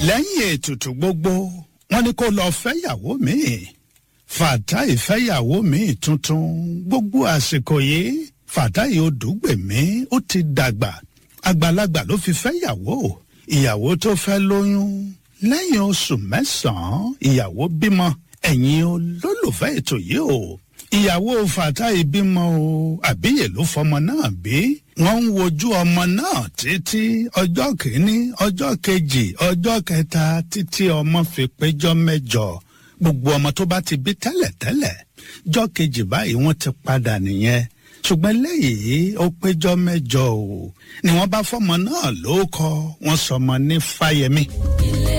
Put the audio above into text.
lẹ́yìn ètùtù gbogbo wọ́n ní kó lọ fẹ́yàwó míì Fatai fẹ́yàwó míì tuntun gbogbo àsìkò yìí Fatai Odùgbèmí ó ti dàgbà àgbàlagbà ló fi fẹ́yàwó ìyàwó tó fẹ́ lóyún lẹ́yìn oṣù mẹ́sàn-án ìyàwó bímọ ẹ̀yin olólùfẹ́ ètò yìí o ìyàwó Fatai bímọ o àbíyè ló fọmọ náà bí wọ́n ń wojú ọmọ náà títí ọjọ́ kìíní ọjọ́ kejì ọjọ́ kẹta títí ọmọ fi péjọ mẹ́jọ gbogbo ọmọ tó bá ti bí tẹ́lẹ̀tẹ́lẹ̀ jọ́ kejì báyìí wọ́n ti padà nìyẹn ṣùgbọ́n lẹ́yìn ó péjọ mẹ́jọ o ni wọ́n bá fọmọ náà lóókọ wọ́n sọmọ ní Fáyẹmí.